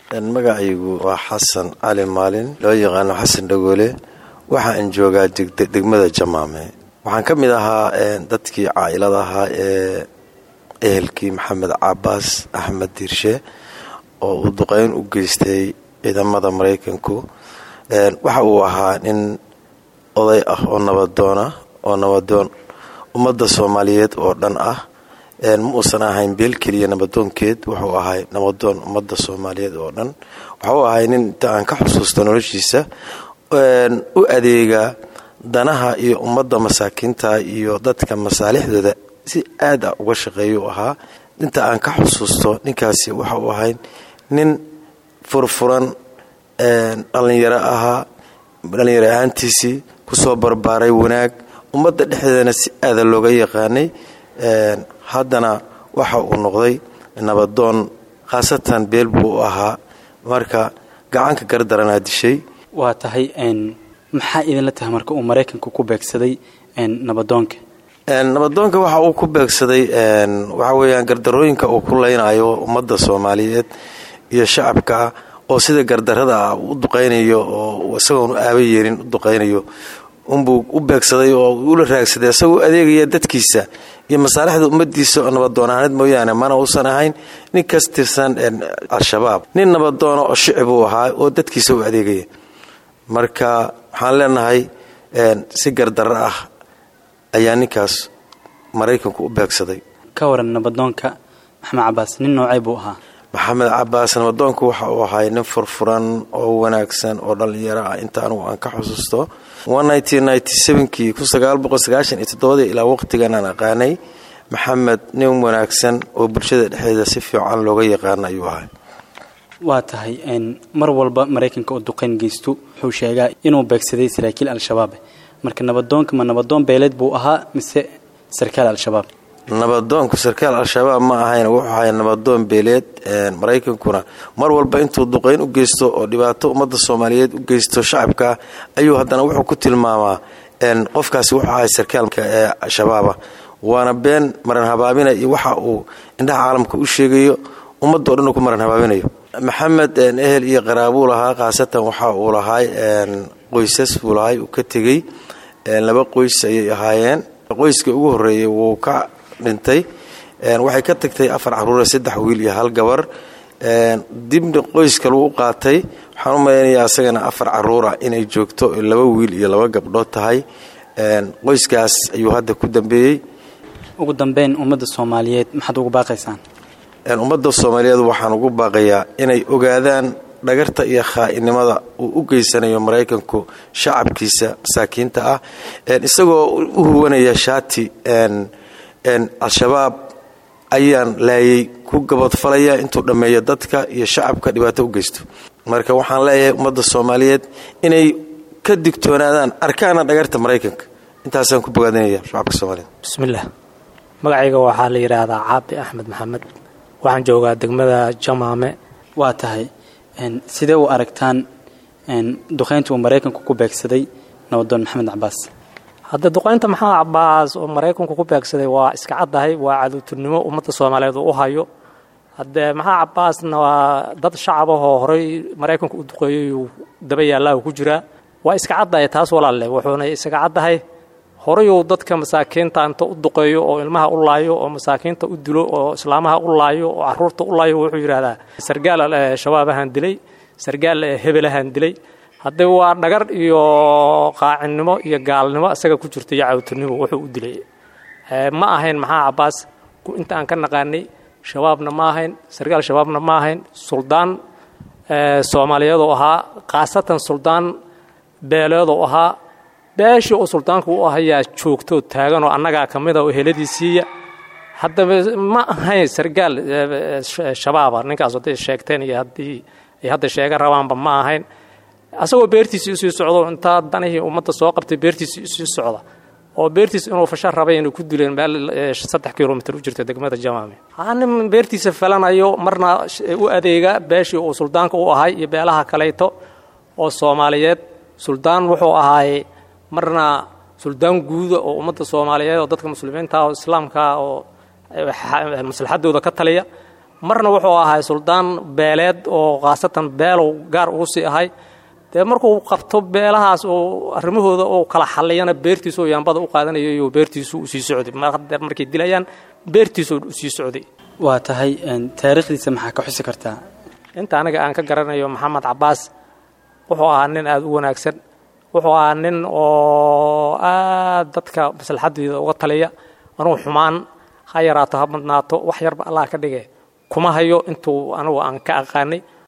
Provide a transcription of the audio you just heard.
magacaygu waa xasan cali maalin loo yaqaano xasan dhagoole waxaan joogaa degmada jamaame waxaan ka mid ahaa dadkii caailada ahaa ee ehelkii maxamed cabaas axmed diirshe oo uu duqeyn u geystay ciidamada maraykanku waxa uu ahaa nin oday ah oo nabadoona oo nabadoon ummadda soomaaliyeed oo dhan ah ma uusan ahayn beel keliya nabadoonkeed wuxuu ahay nabadoon ummadda soomaaliyeed oo dhan waxuu ahay nin inta aan ka xusuusto noloshiisa u adeega danaha iyo ummadda masaakiinta iyo dadka masaalixdooda si aad a uga shaqeeya u ahaa inta aan ka xusuusto ninkaasi waxa uu ahay nin furfuran dhallinyaro ahaa dhallinyaro ahaantiisii kusoo barbaaray wanaag ummadda dhexdeedana si aada looga yaqaanay haddana waxa uu noqday nabadoon khaasatan beel buu u ahaa marka gacanka gardaranaa dishay waa tahay maxaa idinla tahay marka uu maraykanku ku beegsaday nabadoonka nabadoonka waxa uu ku beegsaday waxa weeyaan gardarooyinka uu ku leynayo ummadda soomaaliyeed iyo shacabka oo sida gardarada ah u duqaynayo oo isagoon u aaba yeelin u duqaynayo unbuu u beegsaday oo ula raagsaday isagoo adeegaya dadkiisa iyo masaalixda ummadiisa oo nabadoonaaneed mooyaane mana uusan ahayn nin kas tirsan al-shabaab nin nabadoona oo shicib uu ahaa oo dadkiisa u adeegaya marka waxaan leenahay si gardaro ah ayaa ninkaas maraykanku u beegsaday ka waran nabadoonka maxamed cabaas nin noocay buu ahaa maxamed cabaas nabadoonku waxa uu ahay nin furfuran oo wanaagsan oo dhallinyaro ah inta anugu aan ka xusuusto kii ilaa waqtigan aan aqaanay maxamed nin wanaagsan oo bulshada dhexdeeda si fiican looga yaqaana ayuu ahay waa tahay mar walba maraykanka oo duqayn geysto wuxuu sheegaa inuu beegsaday saraakiil al-shabaab marka nabadoonka ma nabadoon beeleed buu ahaa mise sarkaal al-shabaab nabadoonku sarkaal al-shabaab ma ahayn wuxuu ahay nabadoon beeleed maraykankuna mar walba intuu duqayn u geysto oo dhibaato ummadda soomaaliyeed u geysto shacabka ayuu haddana wuxuu ku tilmaamaa qofkaasi wuxuu ahay sarkaalka ee al-shabaaba waana been maran habaabina iyo waxa uu indhaha caalamka u sheegayo ummadda o dhan uu ku maran habaabinayo maxamed ehel iyo qaraabuu lahaa khaasatan waxa uu lahay qoysas buu lahay uu ka tegey laba qoys ayay ahaayeen qoyska ugu horeeyey wuu ka dhintay waxay ka tagtay afar caruure saddex wiil iyo hal gabar dibna qoys kaluu u qaatay waxaan u malaynayaa asagana afar caruura inay joogto laba wiil iyo laba gabdhood tahay qoyskaas ayuu hadda ku dambeeyey ugu dambeyn ummadda soomaaliyeed maxaad ugu baaqaysaan ummadda soomaaliyeed waxaan ugu baaqayaa inay ogaadaan dhagarta iyo khaa'inimada uu u geysanayo maraykanku shacabkiisa masaakiinta ah isagoo u huwanaya shaati al-shabaab ayaan laayay ku gabadfalaya intuu dhammeeyo dadka iyo shacabka dhibaato u geysto marka waxaan leeyahay ummadda soomaaliyeed inay ka digtoonaadaan arkaana dhagarta maraykanka intaasaan ku bogaadinaya shacabka soomaaliyeed bismillaah magacayga waxaa la yidhaahdaa caabi axmed maxamed waxaan joogaa degmada jamaame waa tahay sidee u aragtaan duqaynta uu maraykanku ku beegsaday nabadoon maxamed cabaas hadda duqaynta maxamed cabaas oo maraykanku ku beegsaday waa iska caddahay waa caduuturnimo ummadda soomaaliyeed uu u hayo haddee maxamed cabaasna waa dad shacab ahoo horey maraykanku u duqeeyey uu daba yaallaahu ku jiraa waa iska caddahay taas walaalle wuxuuna isaga caddahay horeyuu dadka masaakiinta inta u duqeeyo oo ilmaha u laayo oo masaakiinta u dilo oo islaamaha u laayo oo caruurta u laayo wuxuu yidhaahdaa sargaal shabaabahaan dilay sargaal hebelahaan dilay haddee waa dhagar iyo qaacinnimo iyo gaalnimo isaga ku jirta iyo cawturnimo wuxuu u dilay ma ahayn maxaa cabaas inta aan ka naqaanay shabaabna ma ahayn sargaal shabaabna ma ahayn suldaan soomaaliyeedoo ahaa khaasatan suldaan beeleedoo ahaa beeshii oo suldaanku u ahayaa joogtoo taaganoo annagaa ka mida oo heladiisiiya haddaba ma ahayn sargaal shabaaba ninkaas hadday sheegteen iyo haddii ay hadda sheega rabaanba ma ahayn asagoo beertiisii usii socdo intaa danihii ummadda soo qabtay beertiisii usii socda oo beertiis inuu fasha rabay inay ku dileen meel saddex kilomitr u jirta degmada jamaame nin beertiisa falanayo marna u adeega beeshii uu suldaanka u ahay iyo beelaha kaleyto oo soomaaliyeed suldaan wuxuu ahaay marna suldaan guuda oo ummadda soomaaliyeed oo dadka muslimiinta oo islaamka oo maslaxadooda ka taliya marna wuxuu ahay suldaan beeleed oo khaasatan beelow gaar ugu sii ahay dee markuu qabto beelahaas oo arrimahooda oo kala xalliyana beertiisu oo yaambada u qaadanayo iyo beertiisu usii socday mardeer markay dilayaan beertiisu usii socday waa tahay taariikhdiisa maxaa ka xusi kartaa inta aniga aan ka garanayo maxamed cabaas wuxuu ahaa nin aada u wanaagsan wuxuu ahaa nin oo aad dadka maslaxadooda uga taliya anuu xumaan ha yaraato ha badnaato wax yarba allah ka dhige kuma hayo intuu anigu aan ka aqaanay